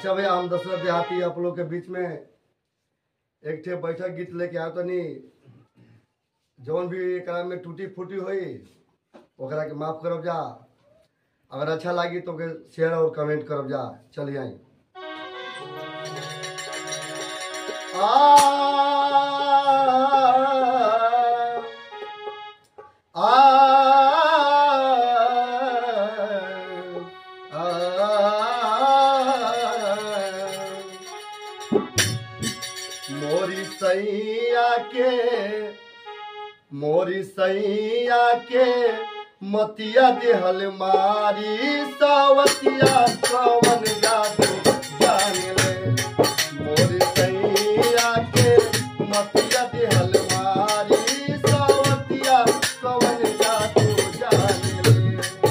अच्छा भैया हम दशरथ देहाती आप लोग के बीच में एक ठे बैठक गीत लेके आयो तनी जौन भी एकरा में टूटी फूटी होई ओकरा के माफ करब जा अगर अच्छा लागी तो के शेयर और कमेंट करब जा चलिए आई आ मोरी सैया के मोरी सैया के मतिया देहल मारी सावतिया कवन जादू जान ले मोरी सैया के मतिया देहल मारी सावतिया कवन जादू जान ले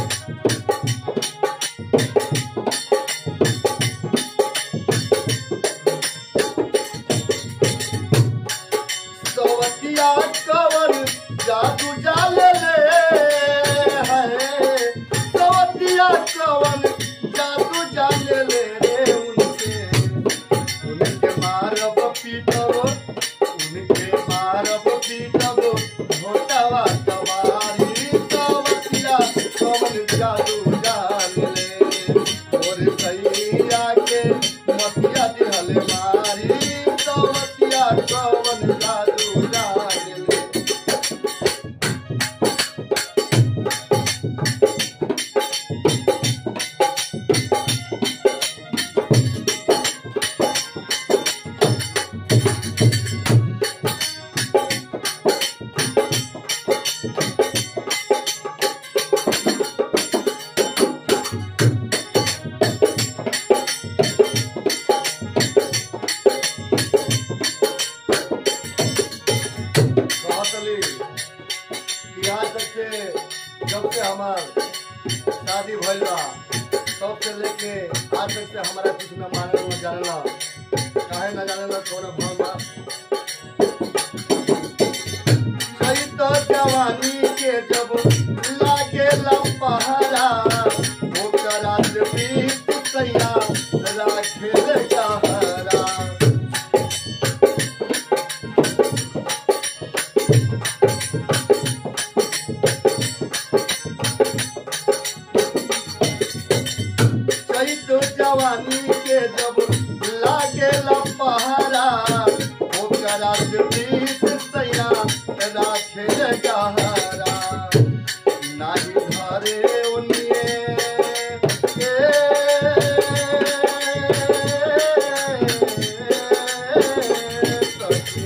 सवतिया कवन जादू जाल ले है सवतिया कवन जादू जाल ले रे उनके उनके मारब पीटब उनके मारब पीटब घोटावा कवारी सवतिया कवन जादू जाल ले और सैया के मतिया दिहल मारी सवतिया कवन जादू जाल ले कहतली कि यहाँ तक से जब से हमार शादी भइल बा तब से लेके आज तक से हमारा कुछ न माने न जानेला काहे न जानेला कौन भम बा सही तो जवानी के जब लागे पहाड़ा ओकरा से बीत सैया राखे सहारा चैत जवानी के जब लागे पहाड़ा ओकरा से बीत सैया राखे गहरा नाही घरे ओनिए सखी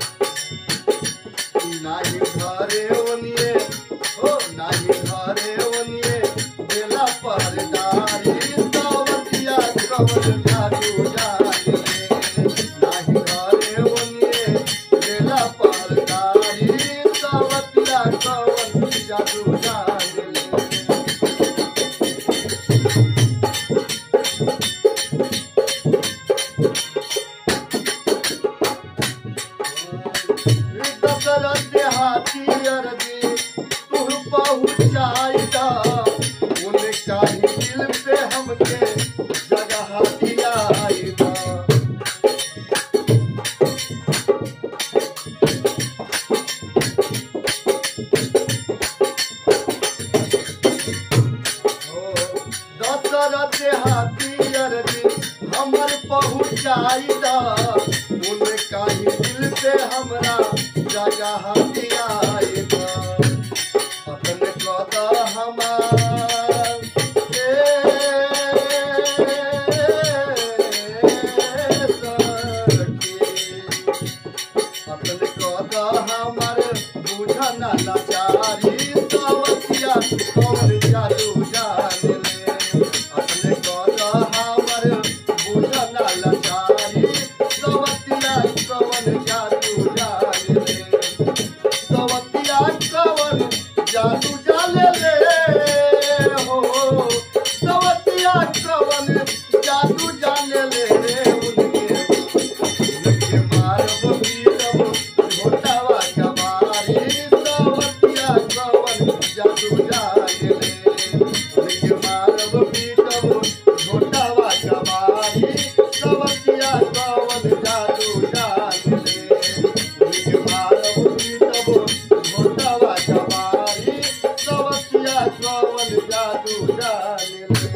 नाही घरे ओनिए हो नाही घरे ओनिए बेला परदारी सावतिया कवन जादू जाने नाही घरे ओनिए बेला परदारी सावतिया कवन जादू जाने दशरथ हाथी अरबी तू पहुँचाइदा उनका ही दिल पे हमके जगह दियाइदा दशरथ हाथी अरबी हमर पहुँचाइदा उनका ही दिल पे हमरा जगह दियाइदा अपन कदा हमार ए सखी अपन कदा हमर बुझन लाचारी सावतिया कौन जादू जान ले अपन कदा हमर बुझन लाचारी सावतिया कौन जादू जान ले सावतिया जादू जाने ले